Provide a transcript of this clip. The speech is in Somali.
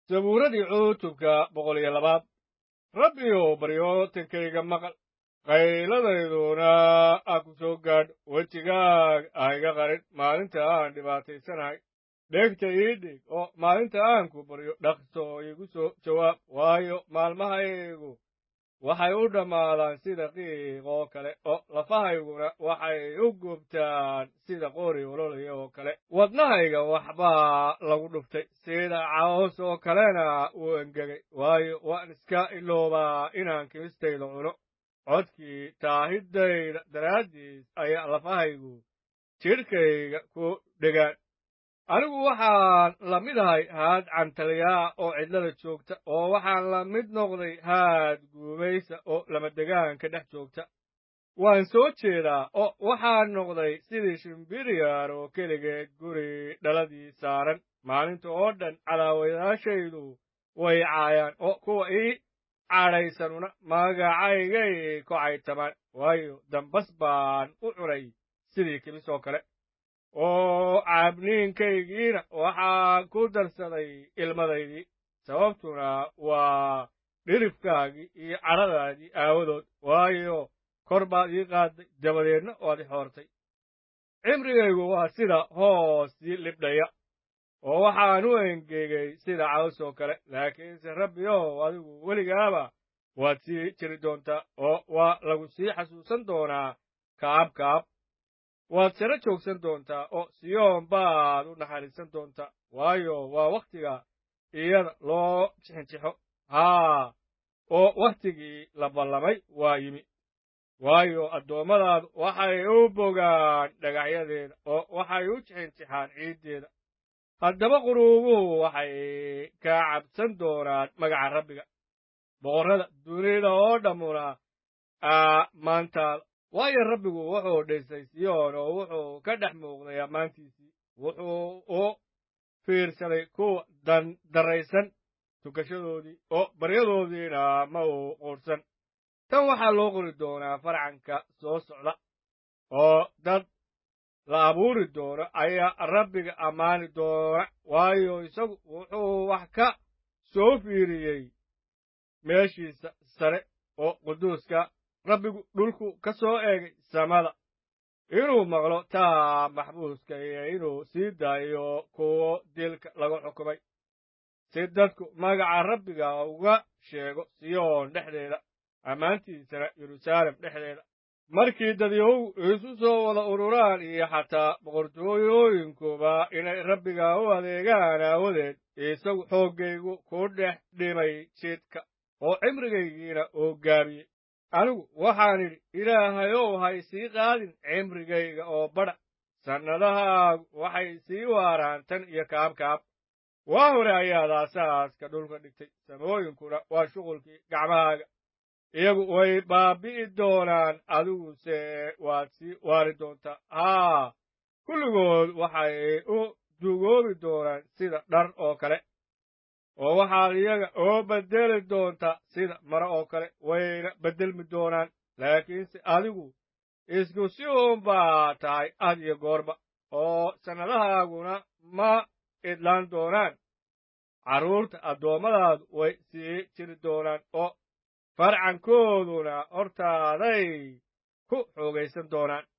sabuuradii cutubka boqol iyo labaad rabbiyow baryootankayga maqal qayladayduna ha ku soo gaadh wejigaag ha iga qarin maalinta aan dhibaataysanahay dhegta ii dhig oo maalinta aan ku baryo dhaqso iigu soo jawaab waayo maalmahaygu waxay u dhammaadaan sida qiiq oo kale oo lafahayguna waxay u gubtaan sida qori ololaya oo kale wadnahayga waxbaa lagu dhuftay sida caws oo kalena wuu engegay waayo waan iska iloobaa inaan kimistayda cuno codkii taahidayda daraaddiis ayaa lafahaygu jidhkayga ku dhegaan anigu waxaan la mid ahay haad cantaliyaa oo cidlada joogta oo waxaan la mid noqday haad guumaysa oo lamadegaanka dhex joogta waan soo jeedaa oo waxaan noqday sidii shimbiriyar oo keligeed guri dhaladii saaran maalinta oo dhan cadaawayaashaydu way caayaan oo kuwa ii cadhaysanuna magacaygay kocaytamaan waayo dambas baan u cunay sidii kimis oo kale oo caabniinkaygiina waxaan ku darsaday ilmadaydii sababtuna waa dhirifkaagii iyo cadhadaadii aawadood waayo kor baad ii qaaday dabadeedna waad i xoortay cimrigaygu waa sida hoosii libdhaya oo waxaan u engegay sida caws oo kale laakiinse rabbiyow adigu weligaaba waad sii jiri doontaa oo waa lagu sii xasuusan doonaa kaab kaab waad sare joogsan doontaa oo siyoon baad u naxariisan doontaa waayo waa wakhtiga iyada loo jixinjixo haa oo wakhtigii la ballamay waa yimi waayo addoommadaadu waxay u bogaan dhagaxyadeeda oo waxay u jixinjixaan ciiddeeda haddaba quruubuhu waxay ka cabsan doonaan magaca rabbiga boqorrada dunida oo dhammuna maantaada waayo rabbigu wuxuu dhisay siyoon oo wuxuu ka dhex muuqday ammaantiisii wuxuu u fiirsaday kuwa dandarraysan tukashadoodii oo baryadoodiina ma uu quudhsan tan waxaa loo qori doonaa farcanka soo socda oo dad la abuuri doono ayaa rabbiga ammaani doona waayo isagu wuxuu wax ka soo fiiriyey meeshiisa sare oo quduuska rabbigu dhulku ka soo eegay samada inuu maqlo taa maxbuuska iyo inuu sii daayo kuwo dilka lagu xukumay si dadku magaca rabbiga uga sheego siyoon dhexdeeda ammaantiisana yeruusaalem dhexdeeda markii dadyahow isu soo wada ururaan iyo xataa boqortooyooyinkuba inay rabbiga u adeegaan aawadeed isagu xooggaygu ku dhex dhimay jidka oo cimrigaygiina oo gaabiyey anigu waxaan idhi ilaahayow hay sii qaadin cimrigayga oo badha sannadahaagu waxay sii waaraan tan iyo kaabkaab waa hore ayaad aasaaska dhulka dhigtay samooyinkuna waa shuqulkii gacmahaaga iyagu way baabbi'i doonaan adiguse waad sii waari doontaa haa kulligood waxay u dugoobi doonaan sida dhar oo kale oo waxaad iyaga oo beddeli doontaa sida mare oo kale wayna beddelmi doonaan laakiinse adigu isku si uun baa tahay had iyo goorba oo sannadahaaguna ma idlaan doonaan carruurta addoommadaadu way sii jiri doonaan oo farcankooduna hortaaday ku xoogaysan doonaan